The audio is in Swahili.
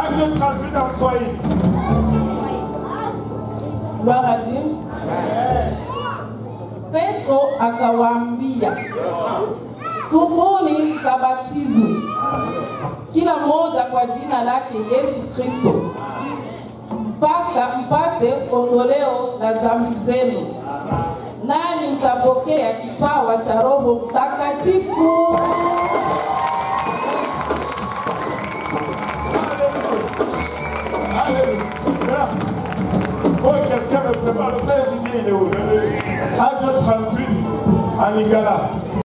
Acte 38 en Swahili. Gloire à Dieu. Petro akawaambia, tubuni mkabatizwe kila mmoja kwa jina lake Yesu Kristo mpaka mpate ondoleo la dhambi zenu, nanyi mtapokea kipawa cha Roho Mtakatifu. Alléluia. Oh, quelqu'un me prépare le frère Didier, il est où Le- le- Acte 38 en Lingala.